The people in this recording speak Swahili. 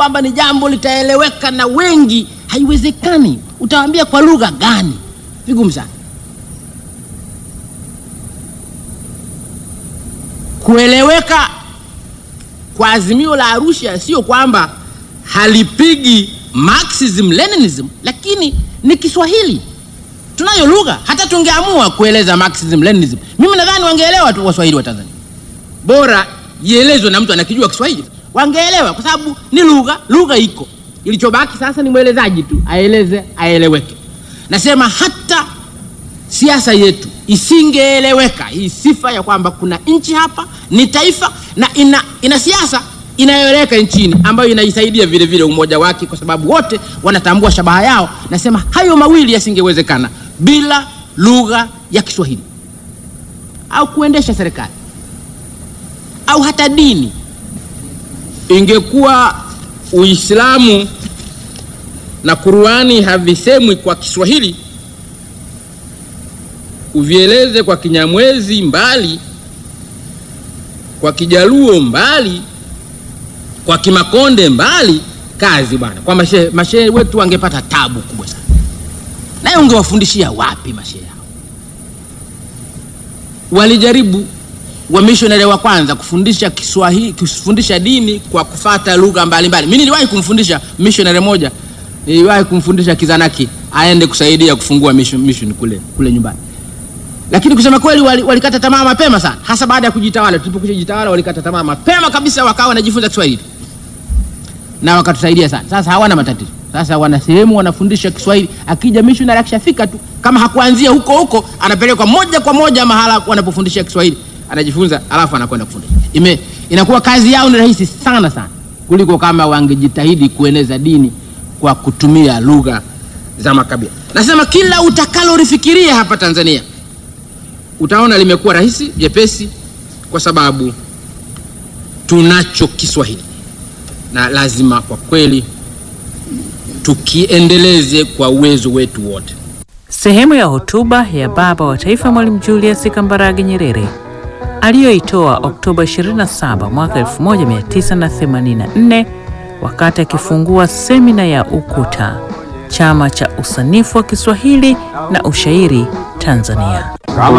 kwamba ni jambo litaeleweka na wengi, haiwezekani. Utawaambia kwa lugha gani? Vigumu sana kueleweka kwa azimio la Arusha. Sio kwamba halipigi Marxism Leninism, lakini ni Kiswahili tunayo lugha. Hata tungeamua kueleza Marxism Leninism, mimi nadhani wangeelewa tu Waswahili wa Tanzania. Bora ielezwe na mtu anakijua Kiswahili, wangeelewa kwa sababu ni lugha. Lugha iko, ilichobaki sasa ni mwelezaji tu aeleze, aeleweke. Nasema hata siasa yetu isingeeleweka hii sifa ya kwamba kuna nchi hapa ni taifa na ina, ina siasa inayoeleweka nchini ambayo inaisaidia vile vile umoja wake, kwa sababu wote wanatambua shabaha yao. Nasema hayo mawili yasingewezekana bila lugha ya Kiswahili au kuendesha serikali au hata dini. Ingekuwa Uislamu na Qur'ani havisemwi kwa Kiswahili, uvieleze kwa Kinyamwezi mbali, kwa Kijaluo mbali, kwa Kimakonde mbali, kazi bwana. Kwa mashehe mashehe wetu wangepata tabu kubwa sana, naye ungewafundishia wapi mashehe hao? Walijaribu wamishonari wa kwanza kufundisha Kiswahili, kufundisha dini kwa kufata lugha mbalimbali. Mimi niliwahi kumfundisha missionary moja, niliwahi kumfundisha Kizanaki aende kusaidia kufungua mission, mission kule kule nyumbani, lakini kusema kweli walikata wali tamaa mapema sana, hasa baada ya kujitawala. Tulipokuja jitawala, walikata tamaa mapema kabisa, wakawa wanajifunza Kiswahili na wakatusaidia sana. Sasa hawana matatizo, sasa wana sehemu wanafundisha Kiswahili. Akija missionary akishafika tu, kama hakuanzia huko huko, anapelekwa moja kwa moja mahala wanapofundisha Kiswahili anajifunza alafu anakwenda kufundisha. Ime inakuwa kazi yao ni rahisi sana sana kuliko kama wangejitahidi kueneza dini kwa kutumia lugha za makabila. Nasema kila utakalolifikiria hapa Tanzania utaona limekuwa rahisi jepesi, kwa sababu tunacho Kiswahili na lazima kwa kweli tukiendeleze kwa uwezo wetu wote. Sehemu ya hotuba ya Baba wa Taifa Mwalimu Julius Kambarage Nyerere aliyoitoa Oktoba 27 mwaka 1984 wakati akifungua semina ya UKUTA, chama cha usanifu wa Kiswahili na ushairi Tanzania. Kama